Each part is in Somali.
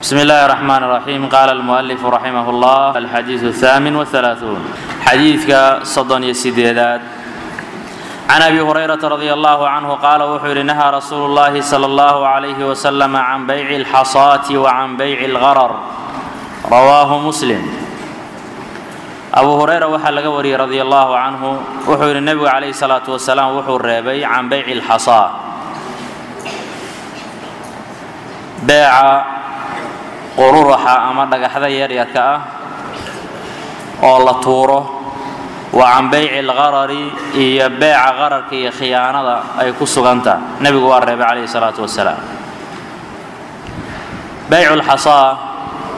بسم الله الرحمن الرحيم قال المؤلف رحمه الله الحديث الثامن والثلاثون حديثك صدن يسيدات عن ابي هريره رضي الله عنه قال وحر نهى رسول الله صلى الله عليه وسلم عن بيع الحصاة وعن بيع الغرر رواه مسلم abu hurayra waxaa laga wariyey radi allahu canhu wuxuu yidhi nebigu calayhi salaatu wasalaam wuxuu reebay can beyci lxasaa beeca qururaxa ama dhagaxda yaryarka ah oo la tuuro wa can beyci algarari iyo beeca qararka iyo khiyaanada ay ku suganta nebigu waa reebay calayhi salaatu wasalaam beycu lxasaa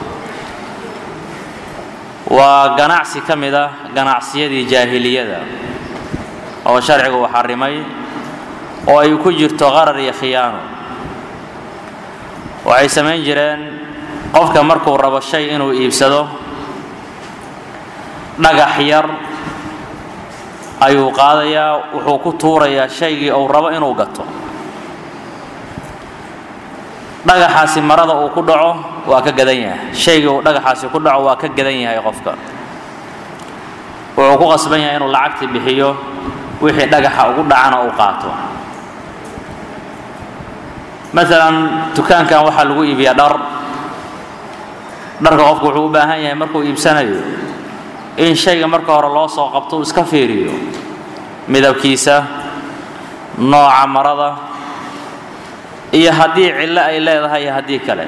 waa ganacsi ka mid ah ganacsiyadii jaahiliyada oo sharcigu uu xarimay oo ay ku jirto qarar iyo khiyaano waxay samayn jireen qofka markuu rabo shay inuu iibsado dhagax yar ayuu qaadayaa wuxuu ku tuurayaa shaygii uu rabo inuu gato dhagaxaasi marada uu ku dhaco waa ka gadan yahay shaygii uu dhagaxaasi ku dhaco waa ka gadan yahay qofka wuxuu ku qasban yahay inuu lacagtii bixiyo wixii dhagaxa ugu dhacana uu qaato maalan dukaankan waxaa lagu iibiyaa dhar dharka qofku wuxuu u baahan yahay markuu iibsanayo in shayga marka hore loo soo qabto uu iska fiiriyo midabkiisa nooca marada iyo haddii cillo ay leedahay iyo haddii kale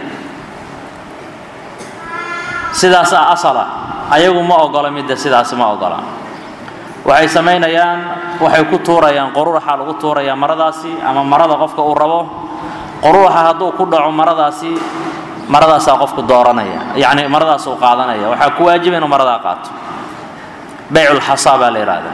sidaasaa asala ayagu ma ogola midda sidaasi ma ogola waxay samaynayaan waxay ku tuurayaan quruuraxa lagu tuurayaa maradaasi ama marada qofka uu rabo quruuraxa hadduu ku dhaco maradaasi maradaasaa qofku dooranaya yacni maradaasuu qaadanaya waxaa ku waajiba inuu maradaa qaato beyculxasaa baa la yidhaahdaa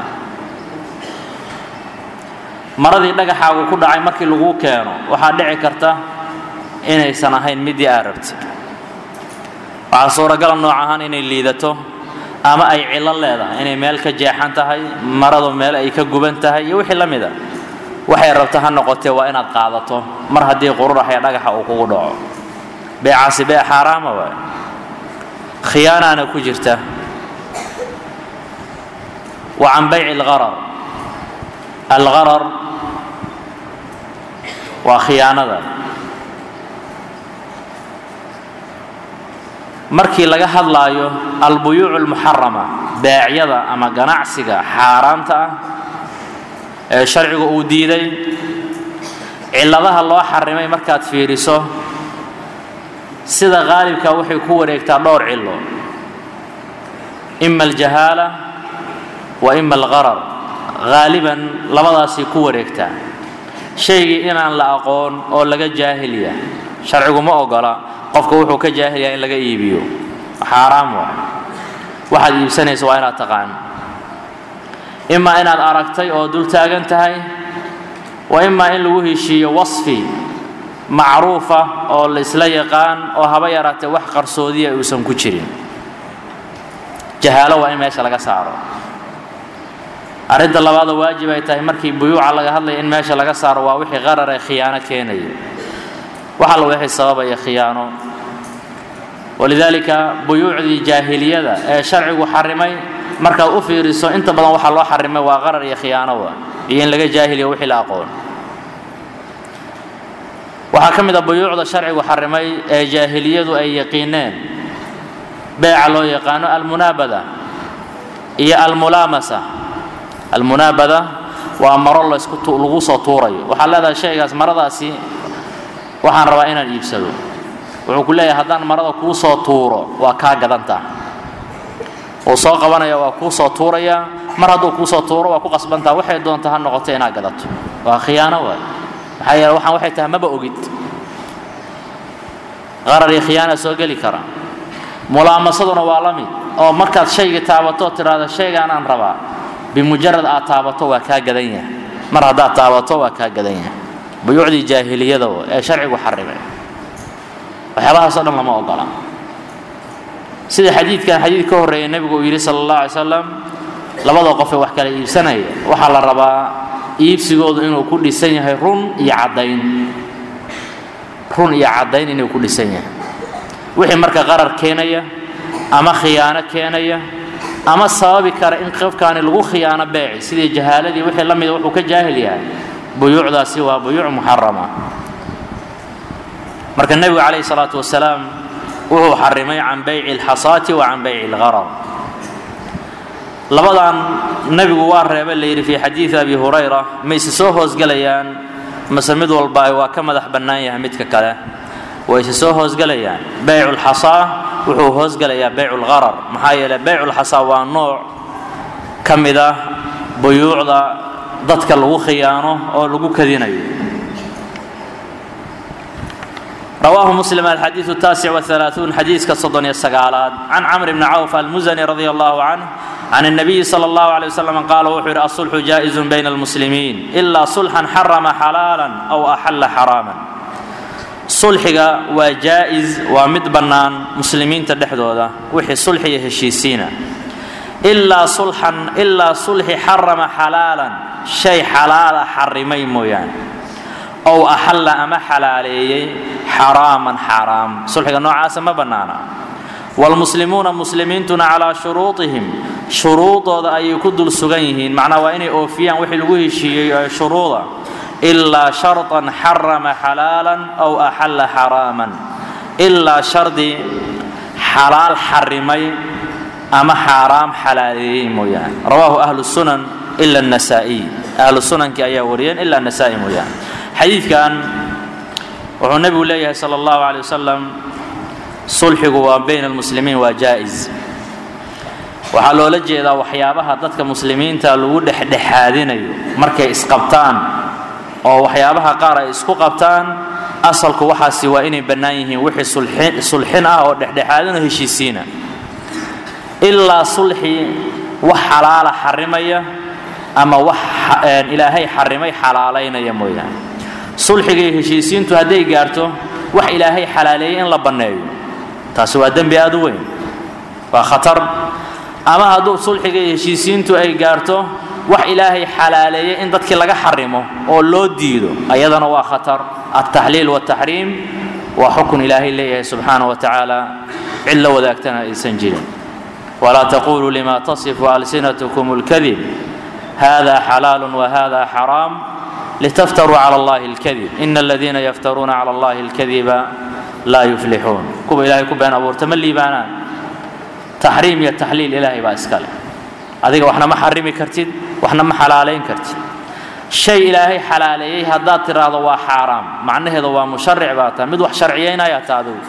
maradii dhagaxaagu ku dhacay markii laguu keeno waxaa dhici karta inaysan ahayn midii aa rabtay waxaa suuragala nooc ahaan inay liidato ama ay cillo leedahay inay meel ka jeexan tahay maradu meel ay ka guban tahay iyo wixii la mida waxay rabta ha noqotee waa inaad qaadato mar haddii qururaxya dhagaxa uu kugu dhaco beecaasi bee xaaraama waay khiyaanaana ku jirta wa can bayci algharar algharar waa khiyaanada markii laga hadlaayo albuyuuc almuxarama beecyada ama ganacsiga xaaraanta ah ee sharcigu uu diiday cilladaha loo xarimay markaad fiiriso sida qaalibka waxay ku wareegtaa dhowr cillo ima aljahaala wa ima algharar haaliban labadaasay ku wareegtaa shaygii inaan la aqoon oo laga jaahilya sharcigu ma ogola qofka wuxuu ka jaahilyaa in laga iibiyo xaaraam waa waxaad iibsanaysa waa inaad taqaan imaa inaad aragtay oo dul taagan tahay wa imaa in lagu heshiiyo wasfi macruufa oo la isla yaqaan oo haba yaraatee wax qarsoodiya uusan ku jirin jahaalo waa in meesha laga saaro arrinta labaadoo waajib ay tahay markii buyuuca laga hadlaya in meesha laga saaro waa wixii qarar ee khiyaano keenaya wax alla wixii sababaya khiyaano walidaalika buyuucdii jaahiliyada ee sharcigu xarimay markaad u fiiriso inta badan waxaa loo xarimay waa qarar iyo khiyaano wa iyo in laga jaahiliyo wixii la aqoon waxaa ka mid a buyuucda sharcigu xarimay ee jaahiliyadu ay yaqiineen beeca loo yaqaano almunaabada iyo almulaamasa almunaabada waa maro laysku lagu soo tuurayo waxaad leedahay shaygaas maradaasi waxaan rabaa inaan iibsado wuxuu ku leeyahay haddaan marada kuu soo tuuro waa kaa gadantaa uu soo qabanaya waa kuu soo tuuraya mar hadduu kuu soo tuuro waa ku qasbantaa waxay doonta ha noqoto inaad gadato waa khiyaano waay maxaa yeele waxaan waxay tahay maba ogid qarar iyo khiyaana soo geli kara mulaamasaduna waa la mid oo markaad shaygii taabato tidhaahdo shaygaan aan rabaa bimujarad aad taabato waa kaa gadan yahay mar haddaad taabato waa kaa gadan yahay buyuucdii jaahiliyada ee sharcigu xarimay waxyaabahaasoo dhan lama ogola sida xadiidkan xadiid ka horreeya nebigu uu yidhi sala allah alay slam labada qof ee wax kala iibsanaya waxaa la rabaa iibsigoodu inuu ku dhisan yahay run iyo caddayn run iyo caddayn inuu ku dhisan yahay wixii marka qarar keenaya ama khiyaano keenaya ama sababi kara in qofkaani lagu khiyaano beeci sidii jahaaladii wixii la mida wuxuu ka jaahil yahay buyuucdaasi waa buyuuc muxarama marka nebigu calayhi salaatu wasalaam wuxuu xarimay can bayci alxasaati wa can bayci algharar labadan nebigu waa reebay la yidhi fii xadiidi abi hurayra mayse soo hoosgelayaan mase mid walba waa ka madax bannaan yahay midka kale wayse soo hoosgelayaan baycu lxasaa wuxuu hoosgelayaa baycu lgharar maxaa yeeley baycu lxasaa waa nooc ka mid ah buyuucda dadka lagu khiyaano oo lagu kadinayo رواه مسلم الحديث التاسع والثلاثون حديث كصدن يسقالات عن عمرو بن عوف المزني رضي الله عنه عن النبي صلى الله عليه وسلم قال وحر الصلح جائز بين المسلمين إلا صلحا حرم حلالا أو أحل حراما صلحك وجائز ومد بنان مسلمين تدحدودا وحي صلح يهشيسينا إلا صلحا إلا صلح حرم حلالا شيء حلال حرمي مويان ow axalla ama xalaaleeyey xaraaman xaaraam sulxiga noocaasa ma bannaana waalmuslimuuna muslimiintuna calaa shuruudihim shuruudooda ayay ku dul sugan yihiin macnaa waa inay oofiyaan wixii lagu heshiiyey ee shuruuda ilaa sharطan xarama xalaalan aw axalla xaraaman ilaa shardi xalaal xarimay ama xaaraam xalaaleeyey mooyaane rawaahu ahlu sunan ila النasaa'iy ahlu sunankii ayaa wariyeen ila النasaa'i mooyaane xadiidkan wuxuu nebigu leeyahay sala allahu calay wasalam sulxigu waa bayna almuslimiin waa jaa-is waxaa loola jeedaa waxyaabaha dadka muslimiinta lagu dhexdhexaadinayo markay isqabtaan oo waxyaabaha qaar ay isku qabtaan asalku waxaasi waa inay bannaan yihiin wixii sulxin ah oo dhexdhexaadinoo heshiisiina ilaa sulxi wax xalaala xarimaya ama wax ilaahay xarimay xalaalaynaya mooyaane sulxiga iyo heshiisiintu hadday gaarto wax ilaahay xalaaleeyey in la banneeyo taasi waa dembi aad u weyn waa khatar ama hadduu sulxiga iyo heshiisiintu ay gaarto wax ilaahay xalaaleeyey in dadkii laga xarimo oo loo diido ayadana waa khatar altaxliil waaltaxriim waa xukun ilaahay leeyahay subxaana wa tacaala cid la wadaagtana aysan jirin walaa taquluu lima tasifu alsinatkum اlkadib hada xalaal wahada xaraam litaftaruu cala allahi اlkadib ina aladiina yaftaruuna cala allahi اlkadiba laa yuflixuun kuwa ilaahay ku been abuurta ma liibaanaan taxriim iyo taxliil ilaahay baa iska leh adiga waxna ma xarimi kartid waxna ma xalaalayn kartid shay ilaahay xalaaleeyey haddaad tiraahdo waa xaaraam macnaheedu waa musharic baa tahay mid wax sharciyaynaya ta adigu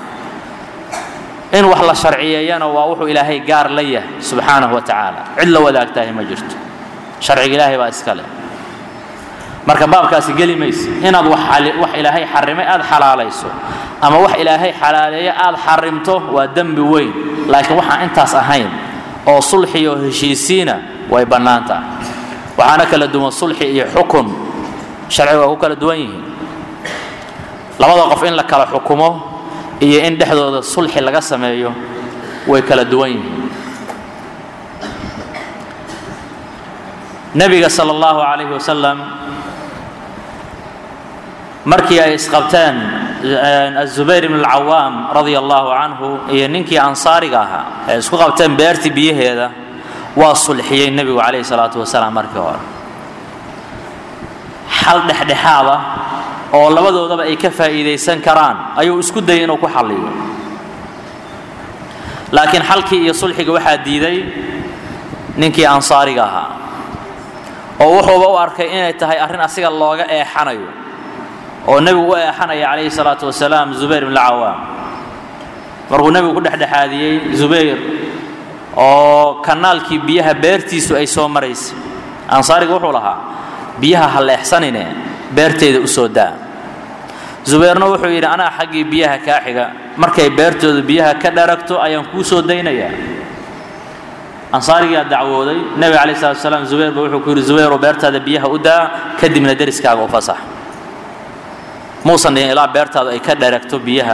in wax la sharciyeeyana waa wuxuu ilaahay gaar la yahay subxaanahu wa tacaala cid la wadaagtahay ma jirto sharciga ilaahay baa iska leh marka baabkaasi geli mayse inaad wax ilaahay xarimay aad xalaalayso ama wax ilaahay xalaaleeyo aad xarimto waa dembi weyn laakiin waxaan intaas ahayn oo sulxi oo heshiisiina way bannaan tahay waxaana kala duwan sulxi iyo xukun sharciga waa ku kala duwan yihiin labada qof in la kala xukumo iyo in dhexdooda sulxi laga sameeyo way kala duwan yihiin nebiga sala allahu calayhi wasalam markii ay isqabteen azubayr ibn alcawaam radia allahu canhu iyo ninkii ansaariga ahaa ay isku qabteen beertii biyaheeda waa sulxiyey nebigu calayhi salaatu wasalaam markii hore xal dhexdhexaad ah oo labadoodaba ay ka faa'iidaysan karaan ayuu isku dayay inuu ku xalliyo laakiin xalkii iyo sulxiga waxaa diiday ninkii ansaariga ahaa oo wuxuuba u arkay inay tahay arrin asiga looga eexanayo oo nebigu u eexanaya calayhi salaatu wasalaam zubayr ibn alcawaam markuu nebigu ku dhexdhexaadiyey zubayr oo kanaalkii biyaha beertiisu ay soo maraysay ansaariga wuxuu lahaa biyaha ha leexsanine beerteyda u soo daa zubayrna wuxuu yidhi anaa xaggii biyaha kaa xiga markay beertooda biyaha ka dharagto ayaan kuu soo daynayaa ansaarigaa dacwooday nebiga calayh salatu wasalaam zubayr ba wuxuu ku yidhi zubayrow beertaada biyaha u daa kadibna deriskaaga u fasax muusan dhihin ilaa beertaadu ay ka dharagto biyaha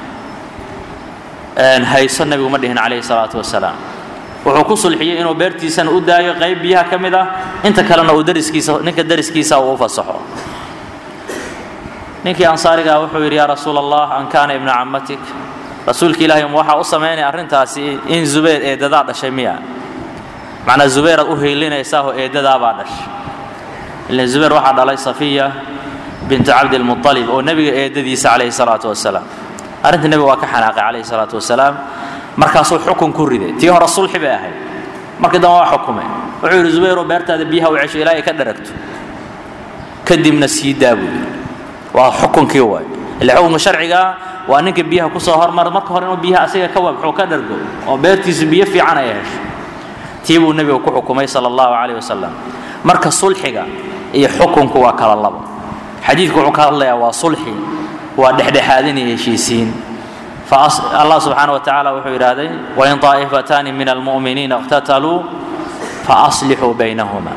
hayso nebigu ma dhihin calayhi salaatu wasalaam wuxuu ku sulxiyey inuu beertiisana u daayo qayb biyaha ka mid ah inta kalena uu dariskiisa ninka dariskiisa uu u fasaxo ninkii ansaarigaa wuxuu yidhi yaa rasuul allah an kaana ibna cammatik rasuulka ilaahay ma waxaa u samaynaya arrintaasi in zubayr eedadaa dhashay miya macnaa zubayr aad u hiilinaysaahoo eedadaabaa dhashay ilan zubayr waxaa dhalay safiya bintu cabdilmualib oo nebiga eedadiisa calayhi salaatu wasalaam arrinta nebiga waa ka xanaaqay calayhi salaatu wasalaam markaasuu xukun ku riday tii hore sulxi bay ahayd markii dambe waa xukumay wuxuu yidhi zubayrow beertaada biyaha u cesho ilaa ay ka dharagto kadibna sii daa buu yidhi waa xukunkii waay ile xukunka sharcigaa waa ninka biyaha kusoo hormara marka hore inuu biyaha asiga ka wabxo ka dhargo oo beertiisu biyo fiican ay hesho tii buu nebiga ku xukumay sala allahu calayh wasalam marka sulxiga iyo xukunku waa kala labo xadiidku wuxuu ka hadlayaa waa sulxi waa dhexdhexaadin iyo heshiisiin allah subxaana wa tacaala wuxuu yidhaahday wain طaa'ifataani min almu'miniina اqtataluu faaslixuu baynahuma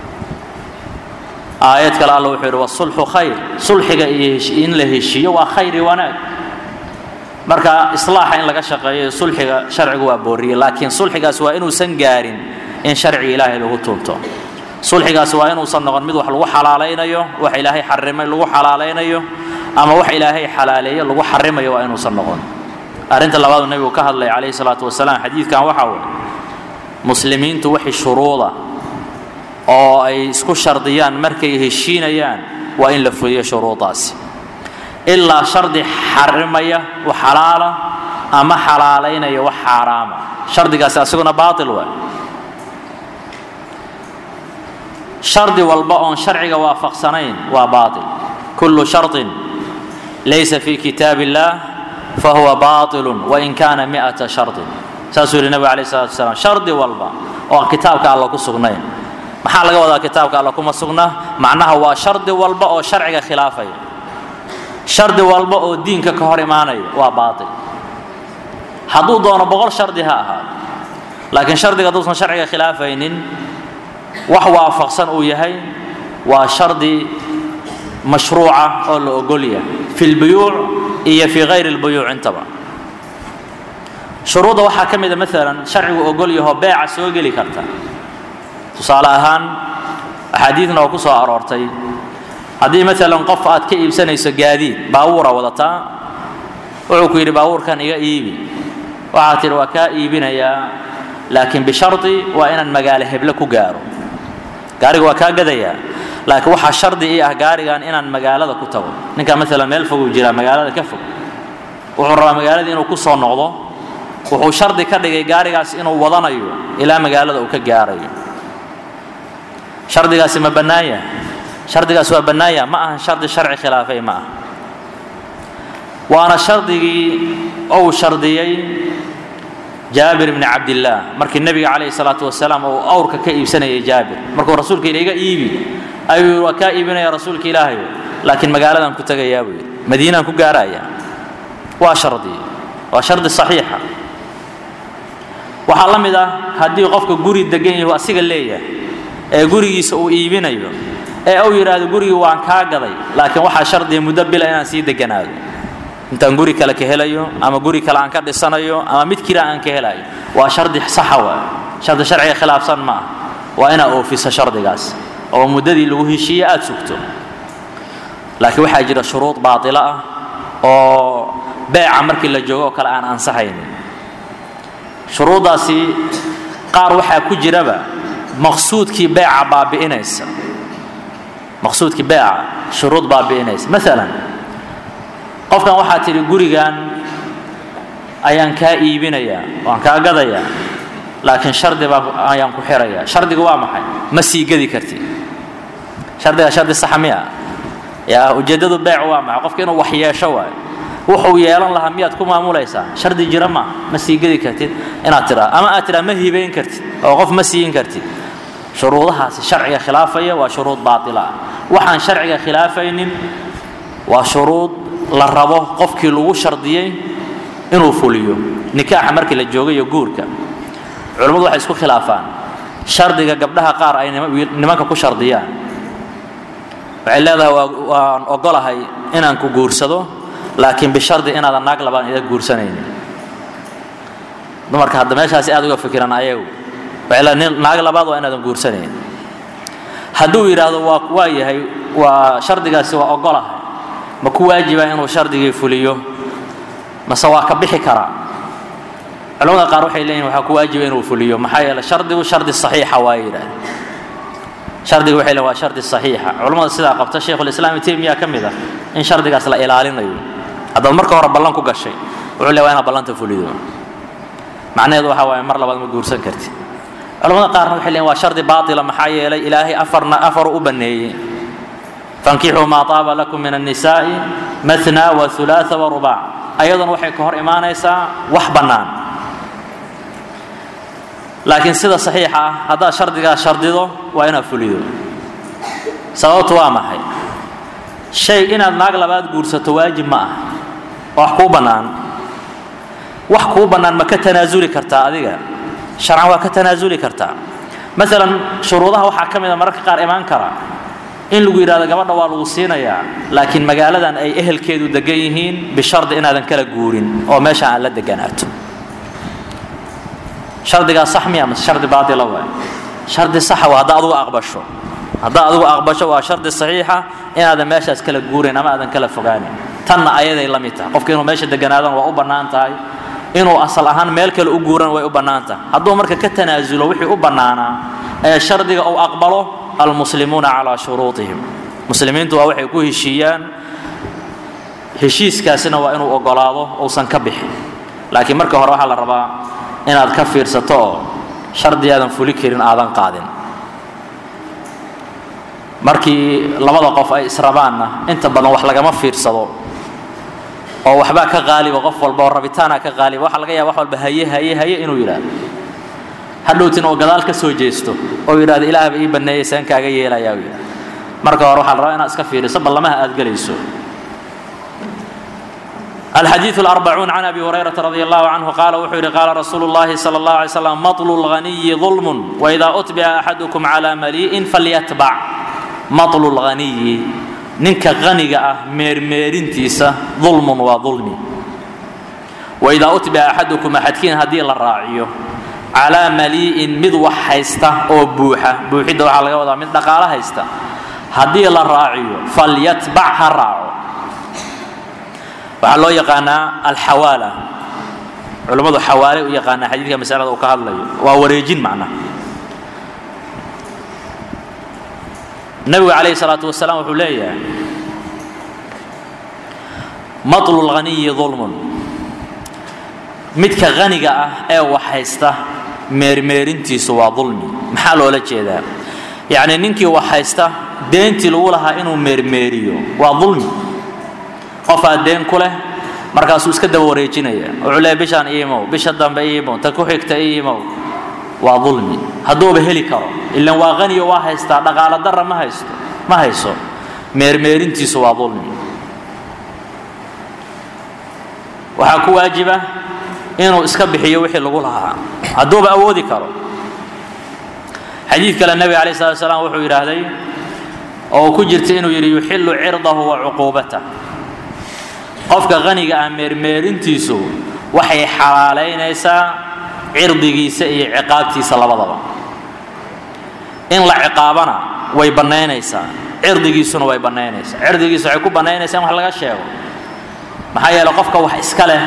aayad kale alla wuxuu yidhi wasulxu khayr sulxiga iyo in la heshiiyo waa khayr iyo wanaag marka islaaxa in laga shaqeeyo sulxiga sharcigu waa booriyey laakiin sulxigaas waa inuusan gaarin in sharciga ilaahay lagu tuunto sulxigaas waa inuusan noqon mid wax lagu xalaalaynayo wax ilaahay xarimay lagu xalaalaynayo ama wax ilaahay xalaaleeyo lagu xarimayo waa inuusan noqon arrinta labaadu nebigu ka hadlay calayhi salaatu wasalaam xadiidkan waxa waye muslimiintu wixii shuruuda oo ay isku shardiyaan markay heshiinayaan waa in la fuliyo shuruudaasi ilaa shardi xarimaya wax xalaala ama xalaalaynaya wax xaaraama shardigaasi asaguna baatil waay shardi walba oon sharciga waafaqsanayn waa baatil kullu shardin laysa fi kitaab illah fahuwa baatilun wain kaana mi'ata shardin saasuu yidhi nebigu alayh salatu wasalaam shardi walba oo aan kitaabka alla ku sugnayn maxaa laga wadaa kitaabka alla kuma sugna macnaha waa shardi walba oo sharciga khilaafaya shardi walba oo diinka ka hor imaanaya waa baatil hadduu doono boqol shardi ha ahaado laakiin shardiga hadduusan sharciga khilaafaynin wax waafaqsan uu yahay waa shardi mashruuca oo la ogol yahay fi lbuyuuc iyo fi hayri lbuyuuc intaba shuruudda waxaa ka mida maalan sharcigu ogol yahoo beeca soo geli karta tusaale ahaan axaadiidna oo ku soo aroortay haddii maalan qof aad ka iibsanayso gaadiid baabuura wadataa wuxuu ku yidhi baabuurkan iga iibi waxaad tidhi waa kaa iibinayaa laakiin bishardi waa inaan magaalo heble ku gaaro gaariga waa kaa gadayaa laakiin waxaa shardi ii ah gaarigan inaan magaalada ku tago ninka maalan meel foguu jiraa magaalada ka fog wuxuu rabaa magaaladii inuu ku soo noqdo wuxuu shardi ka dhigay gaarigaas inuu wadanayo ilaa magaalada uu ka gaarayo shardigaasi ma bannaanya shardigaas waa bannaanya ma ahan shardi sharci khilaafay ma ah waana shardigii ou shardiyey jaabir bni cabdillaah markii nebiga calayhi salaatu wasalaam uu awrka ka iibsanayay jaabir markuu rasuulka yidhi iga iibi ayuu yidhi waa kaa iibinaya rasuulka ilaahayo laakiin magaaladan ku tegayaa buu yidhi madiinaan ku gaaraya waa shardi waa shardi saxiixa waxaa la mid ah haddii qofka guri degan yahu asiga leeyahay ee gurigiisa uu iibinayo ee uu yidhaahdo gurigii waan kaa gaday laakiin waxaa shardiya muddo bila inaan sii deganaado intaan guri kale ka helayo ama guri kale aan ka dhisanayo ama mid kira aan ka helayo waa shardi saxa waa shardi sharciga khilaafsan ma ah waa inaad oofiso shardigaas oo muddadii lagu heshiiye aada sugto laakiin waxaa jira shuruud baatilo ah oo beeca markii la joogo oo kale aan ansaxaynin shuruuddaasi qaar waxaa ku jiraba maqsuudkii beeca baabi'inaysa maqsuudkii beeca shuruud baabi'inaysa maalan qofkan waxaa tidhi gurigan ayaan kaa iibinayaa waan kaa gadayaa laakiin shardi baa ayaan ku xirayaa shardiga waa maxay ma sii gedi kartid shardiga shardi saxa miya yaa ujeeddadu beec waa maxay qofka inuu wax yeesho waayo wuxuu yeelan lahaa miyaad ku maamulaysaa shardi jira ma ma sii gedi kartid inaad tidhaa ama aad tidhaa ma hibayn kartid oo qof ma siin kartid shuruudahaasi sharciga khilaafaya waa shuruud baatila ah waxaan sharciga khilaafaynin waa shuruud la rabo qofkii lagu shardiyey inuu fuliyo nikaaxa markii la joogayo guurka culammadu waxay isku khilaafaan shardiga gabdhaha qaar ay nimanka ku shardiyaan waxay leedahay waan ogolahay inaan ku guursado laakiin bishardi inaadan naag labaan ida guursanaynin dumarka hadda meeshaasi aad uga fikiran ayagu waxay leedahay naag labaad waa inaadan guursanayn hadduu yidhaahdo waa waa yahay waa shardigaasi waa ogolahay ma ku waajiba inuu shardigii fuliyo mase waa ka bixi karaa culamada qaar waxay leeyihin waxaa ku waajiba inuu fuliyo maxaa yeele shardigu shardi saxiixa waa yidhaah shardiga waxay leeyihin waa shardi saxiixa culamada sidaa qabta sheikhulislaam taymiya ka mid ah in shardigaas la ilaalinayo haddaad marka hore ballan ku gashay wuxuu leeyahay waa inaad ballanta fulido macnaheedu waxaa waaye mar labaad ma guursan kartid culamada qaarna waxay leeyihin waa shardi baatila maxaa yeelay ilaahay afarna afaru u banneeyey fankixuu maa taaba lakum min annisaa'i matna wa hulaatha wa rubaac ayaduna waxay ka hor imaanaysaa wax bannaan laakiin sida saxiixa ah haddaad shardigaa shardido waa inaad fulido sababtu waa maxay shay inaad naag labaad guursato waajib ma ah wax kuu bannaan wax kuu bannaan ma ka tanaasuli kartaa adiga sharcan waa ka tanaasuli kartaa maalan shuruudaha waxaa ka mid a mararka qaar imaan kara in lagu yidhahdo gabadha waa lagu siinayaa laakiin magaaladan ay ehelkeedu degan yihiin bishardi inaadan kala guurin oo meesha aan la deganaato shardigaa sax miya mase shardi baatila waay shardi saxa waa haddaa adugu aqbasho haddaa adugu aqbasho waa shardi saxiixa inaadan meeshaas kala guurayn ama aadan kala fogaanin tanna ayaday la mid tahay qofka inuu meesha deganaadana waa u bannaan tahay inuu asal ahaan meel kale u guuran way u bannaan tahay hadduu marka ka tanaasulo wixii u bannaanaa ee shardiga uu aqbalo almuslimuuna calaa shuruutihim muslimiintu waa waxay ku heshiiyaan heshiiskaasina waa inuu ogolaado uusan ka bixin laakiin marka hore waxaa la rabaa inaad ka fiirsato oo shardi aadan fuli karin aadan qaadin markii labada qof ay israbaanna inta badan wax lagama fiirsado oo waxbaa ka qaaliba qof walba oo rabitaana ka qaaliba waxaa laga yaaba wax walba haye haye haye inuu yidhaahdo hadhowtin oo gadaal ka soo jeesto oo yidhahdo ilaahba ii banneeyey seen kaaga yeelayaa uu yidhahdo marka hore waxaa la rabaa inaad iska fiiriso ballamaha aad gelayso الحديث الأربعون عن أبي هريرة رضي الله عنه قال وحر قال رسول الله صلى الله عليه وسلم مطل الغني ظلم وإذا أتبع أحدكم على مليء فليتبع مطل الغني ننك غني ميرميرين تيسا ظلم وظلم وإذا أتبع أحدكم أحدكين هدي الراعي على مليء مذ وحيستا أو بوحة بوحة على وضع من دقالة هيستا هدي الراعي فليتبعها الراعي waxaa loo yaqaanaa alxawaala culammadu xawaale u yaqaanaa xadiidka masalada uu ka hadlayo waa wareejin macnaha nabigu calayhi salaatu wasalaam wuxuu leeyahay matlu lghaniyi dulmun midka haniga ah ee waxhaysta meermeerintiisu waa dulmi maxaa loola jeedaa yacni ninkii waxhaysta deentii lagu lahaa inuu meermeeriyo waa dulmi qofaa deen ku leh markaasuu iska daba wareejinaya wuxuu leeyahy bishaan iimow bisha dambe iimow ta ku xigta iimow waa dulmi hadduuba heli karo ilan waa qaniyo waa haystaa dhaqaalo darra ma haysto ma hayso meermeerintiisu waa dulmi waxaa ku waajiba inuu iska bixiyo wixii lagu lahaa hadduuba awoodi karo xadiid kale nebiga alayh salatu salaam wuxuu yidhaahday oo ku jirta inuu yidhi yuxillu cirdahu wa cuquubatah qofka qaniga ah meermeerintiisu waxay xalaalaynaysaa cirdigiisa iyo ciqaabtiisa labadaba in la ciqaabana way bannaynaysaa cirdigiisuna way bannaynaysaa cirdigiisa waxay ku bannaynaysaa in wax laga sheego maxaa yeele qofka wax iska leh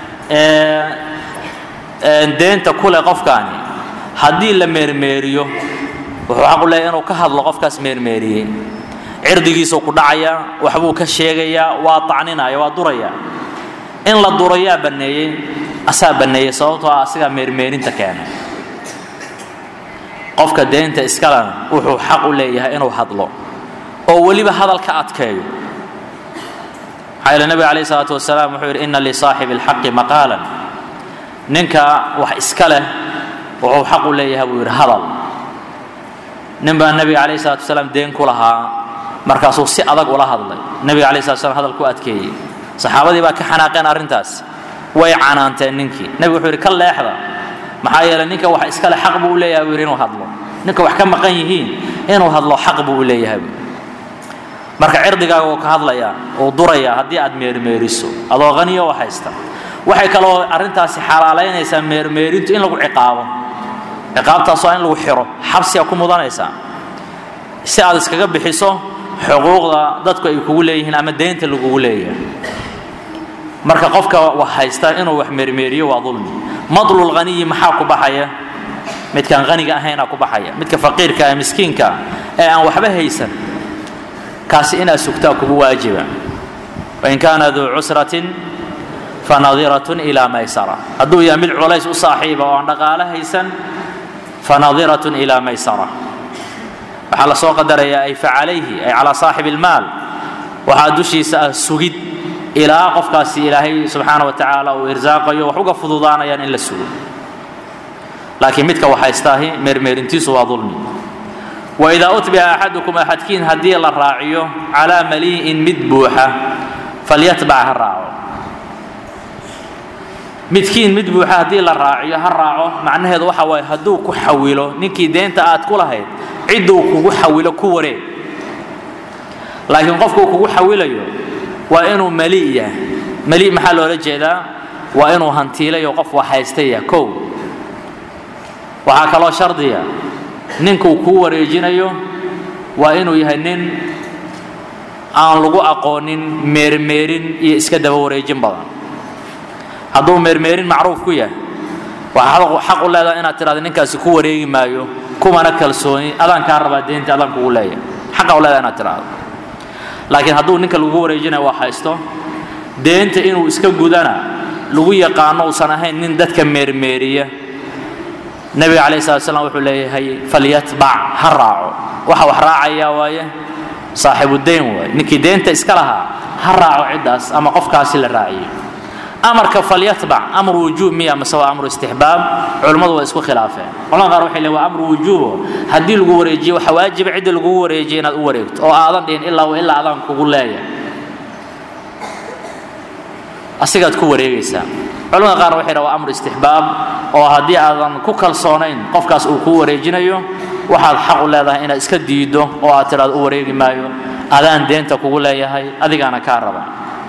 ee deenta ku leh qofkaani haddii la meermeeriyo wuxuu xaqu leeyahy inuu ka hadlo qofkaas meermeeriyey cirdigiisuu ku dhacayaa waxbuu ka sheegayaa waa tacninaya waa duraya in la durayaa banneeyey asaa banneeyey sababtoo ah asigaa meermeerinta keenay qofka deenta iskalena wuxuu xaq u leeyahay inuu hadlo oo weliba hadal ka adkeeyo maxaa yeele nebiga calayh isalaatu wasalaam wuxuu yidhi inna lisaaxibi alxaqi maqaalan ninka wax iska leh wuxuu xaq u leeyahay buu yidhi hadal nin baa nebiga calayh isalaatu wasalaam deen ku lahaa markaasuu si adag ula hadlay nebiga alay slat slam hadal ku adkeeyey saxaabadii baa ka xanaaqeen arrintaas way canaanteen ninkii nebigu wuxuu yidhi ka leexda maxaa yeeley ninka wax iskale xaq buu u leeyahay buu yidhi inuu hadlo ninka wax ka maqan yihiin inuu hadlo xaq buu u leeyahay marka cirdigaaga uu ka hadlayaa uu durayaa haddii aad meermeeriso adoo qaniyo wax haysta waxay kaloo arrintaasi xalaalaynaysaa meermeerintu in lagu ciqaabo ciqaabtaas waa in lagu xiro xabsiga ku mudanaysaa si aad iskaga bixiso xuquuqda dadku ay kugu leeyihiin ama deynta lagugu leeyahay marka qofka wax haysta inuu wax meermeeriyo waa dulmi madlul haniyi maxaa ku baxaya midkaan haniga ahaynaa ku baxaya midka faqiirka ee miskiinka ee aan waxba haysan kaasi inaad sugtaa kugu waajiba wain kaana duu cusratin fanadiratun ilaa maysara hadduu yahay mid culays u saaxiiba oo aan dhaqaale haysan fanadiratun ilaa maysara waxaa la soo qadarayaa ay facalayhi ay calaa saaxibi ilmaal waxaa dushiisa ah sugid ilaa qofkaasi ilaahay subxaana wa tacaala uu irsaaqayo wax uga fududaanayaan in la sugo laakiin midka wax haystaahi meermeerintiisu waa dulmi waidaa utbica axadukum axadkiin haddii la raaciyo calaa malii'in mid buuxa falyatbac ha raaco midkiin mid buuxa haddii la raaciyo ha raaco macnaheedu waxa waaye hadduu ku xawilo ninkii deenta aad ku lahayd cidduu kugu xawilo ku wareeg laakiin qofkuu kugu xawilayo waa inuu mali yahay mali maxaa loola jeedaa waa inuu hantiilayo qof wax haystaya kow waxaa kaloo shardiya ninkuu kuu wareejinayo waa inuu yahay nin aan lagu aqoonin meermeerin iyo iska daba wareejin badan hadduu meermeerin macruuf ku yahay waxaad xaq u leedahay inaad tidhahdo ninkaasi ku wareegi maayo kumana kalsooni adaan kaa rabaa deynta adaan kugu leeyahay xaqa u leedahay inaad tidhahdo laakiin hadduu ninka lagu wareejinayo wax haysto deenta inuu iska gudana lagu yaqaano uusan ahayn nin dadka meermeeriya nebiga calayh slat slam wuxuu leeyahay falyatbac ha raaco waxa wax raacayaa waaye saaxibudayn waaye ninkii deenta iska lahaa ha raaco ciddaas ama qofkaasi la raaciyo amarka falyatbac amr wujuub miya mase waa amru istixbaab culummadu waa isku khilaafeen culamada qaar waxay leeyihin waa amru wujuubo haddii lagu wareejiyo waxa waajiba cidda lagugu wareejiyo inaad u wareegto oo aadan dhihin ilaa wa ilaa adaan kugu leeyahay asigaad ku wareegaysaa culamada qaar waxay dhaha waa amru istixbaab oo haddii aadan ku kalsoonayn qofkaas uu kuu wareejinayo waxaad xaq u leedahay inaad iska diiddo oo aad tidhaado u wareegi maayo adaan deenta kugu leeyahay adigaana kaa raba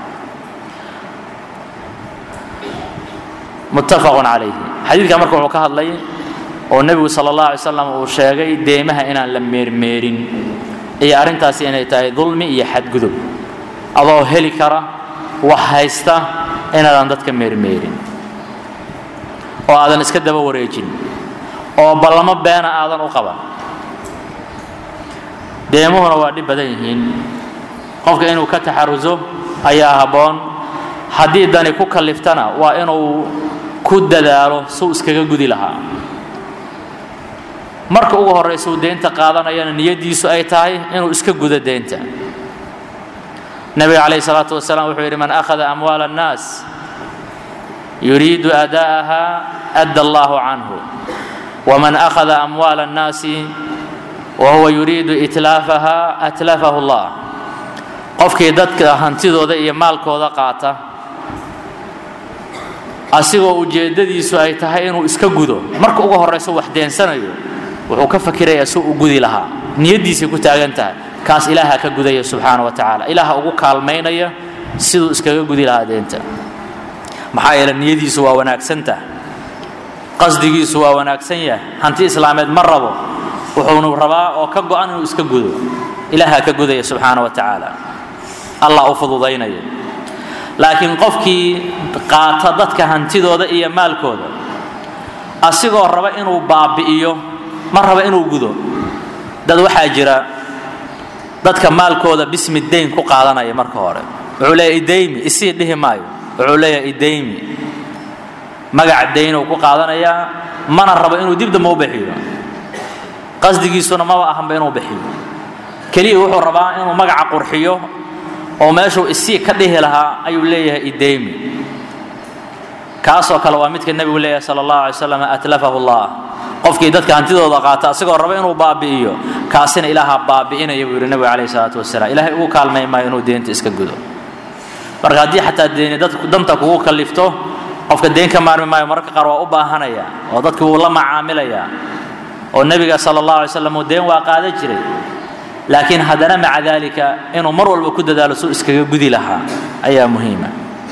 muttafaqun calayhi xadiidka marka wuxuu ka hadlay oo nebigu sala allah alay slam uu sheegay deemaha inaan la meermeerin iyo arrintaasi inay tahay dulmi iyo xadgudub adoo heli kara wax haysta inaadan dadka meermeerin oo aadan iska daba wareejin oo ballamo beena aadan u qaban deemuhuna waa dhib badan yihiin qofka inuu ka taxaruso ayaa habboon haddii dani ku kalliftana waa inuu ku dadaalo suu iskaga gudi lahaa marka ugu horraysa uu deynta qaadanayana niyaddiisu ay tahay inuu iska gudo deynta nebiga calayhi salaatu wasalaam wuxuu yidhi man akhada amwaala annaas yuriidu ada'aha adda allahu canhu waman akhada amwaala annaasi wa huwa yuriidu itlaafaha atlafahu allah qofkii dadka hantidooda iyo maalkooda qaata asigoo ujeeddadiisu ay tahay inuu iska gudo marka ugu horrayso wax deensanayo wuxuu ka fakirayaa si u gudi lahaa niyaddiisay ku taagan tahay kaas ilaaha ka gudaya subxaana wa tacaala ilaaha ugu kaalmaynaya siduu iskaga gudi lahaa deenta maxaa yeele niyadiisu waa wanaagsantaha qasdigiisu waa wanaagsan yahay hanti islaameed ma rabo wuxuunu rabaa oo ka go-an inuu iska gudo ilaaha ka gudaya subxaana wa tacaala allah u fududaynaya laakiin qofkii qaata dadka hantidooda iyo maalkooda asigoo raba inuu baabi'iyo ma raba inuu gudo dad waxaa jira dadka maalkooda bismi dayn ku qaadanaya marka hore wuxuu leeyahay idaymi isii dhihi maayo wuxuu leeyahay idaymi magac daynuu ku qaadanayaa mana rabo inuu dib dambe u bixiyo qasdigiisuna maba ahanba inuu bixiyo keliya wuxuu rabaa inuu magaca qurxiyo oo meeshuu isii ka dhihi lahaa ayuu leeyahay idaymi kaasoo kale waa midka nebigu leeyahay sala allahu alay slam atlafahu llah qofkii dadka hantidooda qaata asagoo raba inuu baabi'iyo kaasina ilaaha baabi'inaya buu yidhi nebigu calayhi salaatu wasalaam ilaahay ugu kaalmay maayo inuu deenta iska gudo marka haddii xataa deeni dadku danta kugu kallifto qofka deen ka maarmi maayo mararka qaar waa u baahanaya oo dadki wuu la macaamilayaa oo nebiga sala allahu alay slam uu deen waa qaadan jiray laakiin haddana maca daalika inuu mar walba ku dadaalo suu iskaga gudi lahaa ayaa muhiima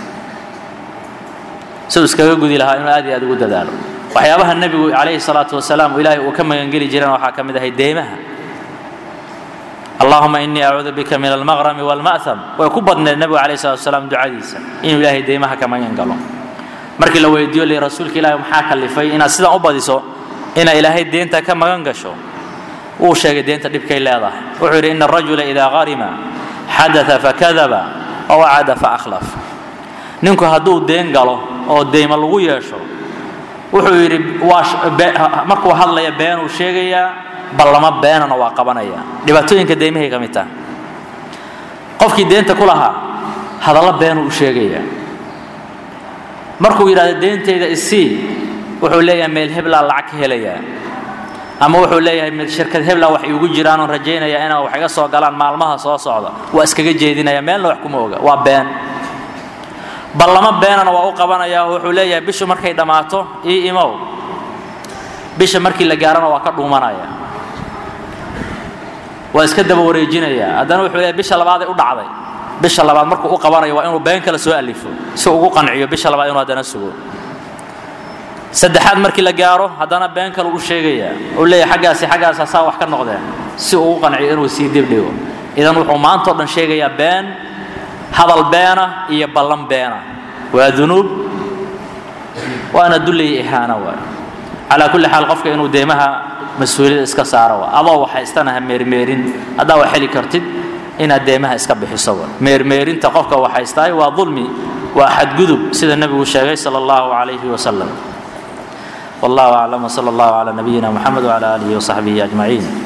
suu iskaga gudi lahaa inuu aad iyo aad ugu dadaalo waxyaabaha nebigu calayhi salaatu wasalaam ilaahay uu ka magangeli jirana waxaa ka mid ahay deymaha allahuma inii acuudu bika min almaqrami walma'ham way ku badneed nebigu calayh salatu wasalaam ducadiisa inuu ilaahay deymaha ka magan galo markii la weydiiyo li rasuulka ilaahi maxaa kalifay inaad sidan u badiso inaad ilaahay deenta ka magan gasho wuu sheegay deenta dhibkay leedahay wuxuu yidhi ina arajula idaa qarima xadaa fakadaba oo wacada faakhlaf ninku hadduu deen galo oo deyma lagu yeesho wuxuu yidhi waa markuu hadlaya beenuu sheegayaa ballamo beenana waa qabanaya dhibaatooyinka deymahay ka mid taha qofkii deenta ku lahaa hadallo beenuu u sheegayaa markuu yidhahdo deentayda isii wuxuu leeyahay meel heblaa lacag ka helayaa ama wuxuu leeyahay shirkad hebla wax iigu jiraanoo rajaynaya inaa wax iga soo galaan maalmaha soo socda waa iskaga jeedinaya meelna wax kuma oga waa been ballamo beenana waa u qabanaya oo wuxuu leeyahay bishu markay dhammaato ii imow bisha markii la gaarana waa ka dhuumanaya waa iska daba wareejinaya haddana wuxuu leeyahay bisha labaaday u dhacday bisha labaad markuu u qabanayo waa inuu been kale soo alifo si ugu qanciyo bisha labaad inuu haddana sugo saddexaad markii la gaaro haddana been kale u sheegaya uu leeyahay xaggaasi xaggaas hasaa wax ka noqdeen si uu u qanciyo inuu sii dibdhigo idan wuxuu maanta o dhan sheegayaa been hadal beena iyo ballan beena waa dunuub waana dullaya ihaana waay calaa kulli xaal qofka inuu deymaha mas-uuliyada iska saaro waa adoo waxaystana ha meermeerin haddaa wax heli kartid inaad deymaha iska bixiso wa meermeerinta qofka waxaystaay waa dulmi waa xadgudub sida nebigu sheegay sala allahu calayhi wasalam والله أعلم وصلى الله على نبينا محمد وعلى آله وصحبه أجمعين